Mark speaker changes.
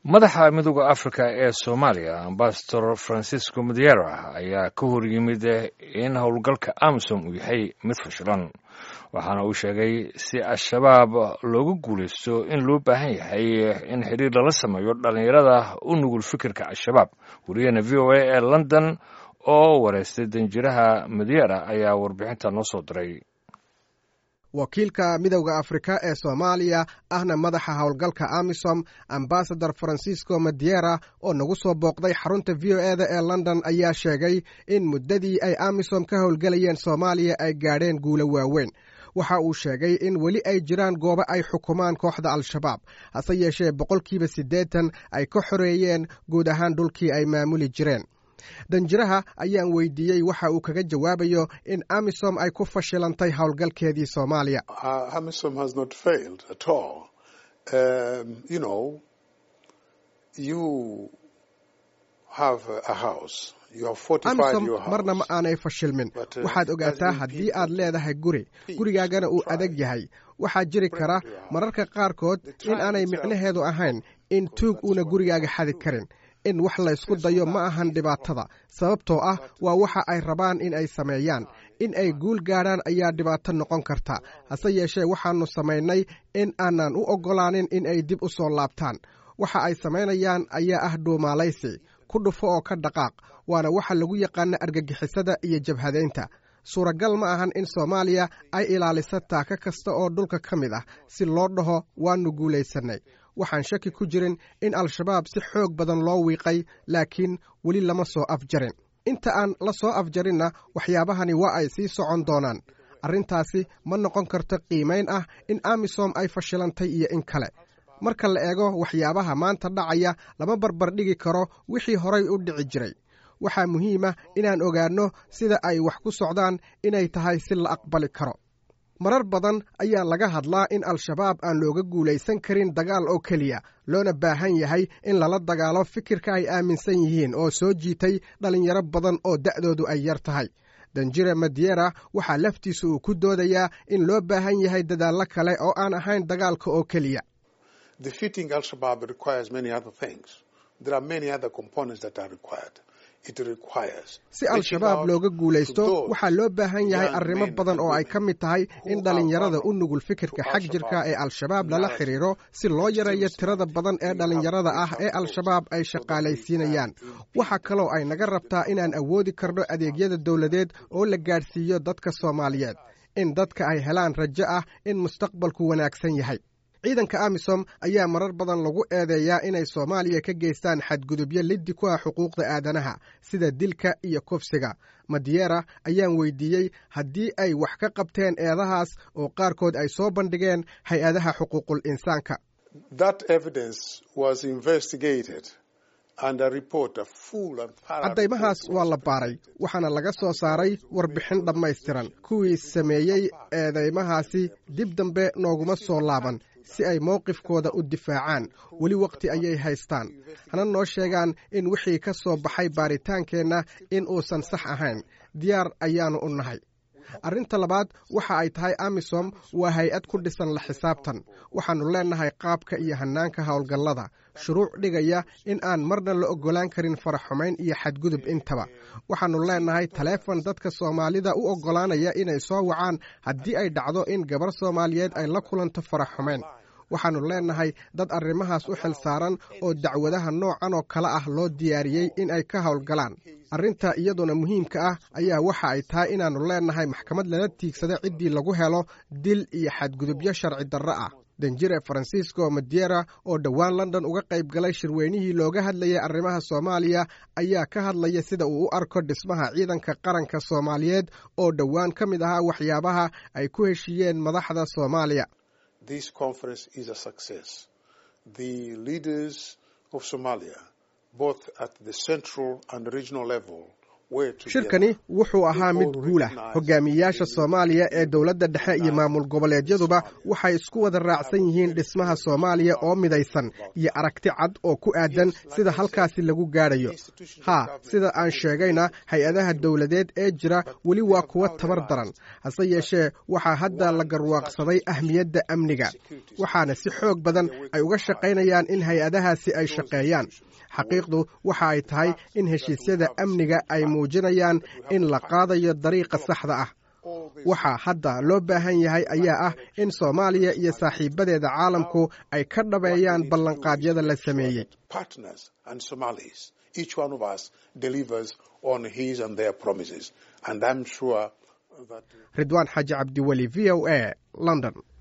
Speaker 1: madaxa midooda africa ee soomaaliya ambasador francisco madiera ayaa ka hor yimid in howlgalka amisom uu yahay mid fashilan waxaana uu sheegay si al-shabaab looga guulaysto in loo baahan yahay in xidhiir lala sameeyo dhallinyarada u nugul fikirka al-shabaab wariyahena v o a ee london oo wareystay danjiraha madiera ayaa warbixinta noo soo diray
Speaker 2: wakiilka midowda afrika ee soomaaliya ahna madaxa howlgalka amisom ambasador francisco madiera oo nagu soo booqday xarunta v o eda ee london ayaa sheegay in muddadii ay amisom ka howlgelayeen soomaaliya ay gaadheen guulo waaweyn waxa uu sheegay in weli ay jiraan goobo ay xukumaan kooxda al-shabaab hase yeeshee boqolkiiba siddeetan ay ka xoreeyeen guud ahaan dhulkii ay maamuli jireen danjiraha ayaan weydiiyey waxa uu kaga jawaabayo in amisom ay ku fashilantay howlgalkeedii soomaaliya amisom marna ma aanay fashilmin waxaad ogaataa haddii aad leedahay guri gurigaagana uu adag yahay waxaa jiri kara mararka qaarkood in aanay micnaheedu ahayn in tuug uuna gurigaaga xadi karin in wax laysku dayo ma ahan dhibaatada sababtoo ah waa waxa ay rabaan in ay sameeyaan in ay guul gaadhaan ayaa dhibaato noqon karta hase yeeshee waxaannu samaynay in aanan u oggolaanin in ay dib u soo laabtaan waxa ay samaynayaan ayaa ah dhuumaalaysi ku dhufo oo ka dhaqaaq waana waxa lagu yaqaana argagixisada iyo jabhadaynta suuragal ma ahan in soomaaliya ay ilaaliso taaka kasta oo dhulka ka mid ah si loo dhaho waannu guulaysannay waxaan shaki ku jirin in al-shabaab si xoog badan loo wiiqay laakiin weli lama soo afjarin inta aan la soo afjarinna waxyaabahani waa ay sii socon doonaan arrintaasi ma noqon karto qiimayn ah in amisom ay fashilantay iyo in kale marka la eego waxyaabaha maanta dhacaya lama barbardhigi karo wixii horay u dhici jiray waxaa muhiima inaan ogaanno sida ay wax ku socdaan inay tahay si la aqbali karo marar badan ayaa laga hadlaa in al-shabaab aan looga guulaysan karin dagaal oo keliya loona baahan yahay in lala dagaalo fikirka ay aaminsan yihiin oo soo jiitay dhallinyaro badan oo da'doodu ay yar tahay danjire madiera waxaa laftiisa uu ku doodayaa in loo baahan yahay dadaallo kale oo aan ahayn dagaalka oo keliya si al-shabaab looga guulaysto waxaa loo baahan yahay arrimo badan oo ay ka mid tahay in dhallinyarada u nugul fikirka xag jirka ee al-shabaab lala xidhiiro si loo yareeyo tirada badan ee dhallinyarada ah ee al-shabaab ay shaqaalaysiinayaan waxaa kaloo ay naga rabtaa inaan awoodi karno adeegyada dowladeed oo la gaadhsiiyo dadka soomaaliyeed in dadka ay helaan rajo ah in mustaqbalku wanaagsan yahay ciidanka amisom ayaa marar badan lagu eedeeyaa inay soomaaliya ka geystaan xadgudubyo liddi ku ah xuquuqda aadanaha sida dilka iyo kufsiga madiera ayaan weydiiyey haddii ay wax ka qabteen eedahaas oo qaarkood ay soo bandhigeen hay-adaha xuquuqul insaanka caddaymahaas waa la baaray waxaana laga soo saaray warbixin dhammaystiran kuwii sameeyey eedeymahaasi dib dambe nooguma soo laaban si ay mowqifkooda u difaacaan weli wakhti ayay haystaan hana noo sheegaan in wixii ka soo baxay baaritaankeenna in uusan sax ahayn diyaar ayaannu u nahay arrinta labaad waxa ay tahay amisom waa hay-ad ku dhisan la xisaabtan waxaannu leennahay qaabka iyo hannaanka howlgallada shuruuc dhigaya in aan marna la oggolaan karin faraxumayn iyo xadgudub intaba waxaannu leennahay taleefon dadka soomaalida u oggolaanaya inay soo wacaan haddii ay dhacdo in gabar soomaaliyeed ay la kulanto faraxumayn waxaannu leennahay dad arrimahaas u xil saaran oo dacwadaha noocan oo kale ah loo diyaariyey in ay ka howlgalaan arrinta iyaduna muhiimka ah ayaa waxa ay tahay inaannu leennahay maxkamad lala tiigsada ciddii lagu helo dil iyo xadgudubyo sharci darro ah danjire francisco madiera oo dhowaan london uga qayb galay shirweynihii looga hadlayay arrimaha soomaaliya ayaa ka hadlaya sida uu u arko dhismaha ciidanka qaranka soomaaliyeed oo dhowaan ka mid ahaa waxyaabaha ay ku heshiiyeen madaxda soomaaliya shirkani wuxuu ahaa mid guulah hogaamiyeyaasha soomaaliya ee dowladda dhexe iyo maamul goboleedyaduba waxay isku wada raacsan yihiin dhismaha soomaaliya oo midaysan iyo aragti cad oo ku aadan sida halkaasi lagu gaadhayo haa sida aan sheegayna hay-adaha dowladeed ee jira weli waa kuwa tabar daran hase yeeshee waxaa hadda la garwaaqsaday ahmiyadda amniga waxaana si xoog badan ay uga shaqaynayaan in hay-adahaasi ay shaqeeyaan xaqiiqdu waxa ay tahay in heshiisyada amniga ay muujinayaan in la qaadayo dariiqa saxda ah waxaa hadda loo baahan yahay ayaa ah in soomaaliya iyo saaxiibadeeda caalamku ay ka dhabeeyaan ballanqaadyada la sameeyey ridwaan xaaji cabdiweli v o a london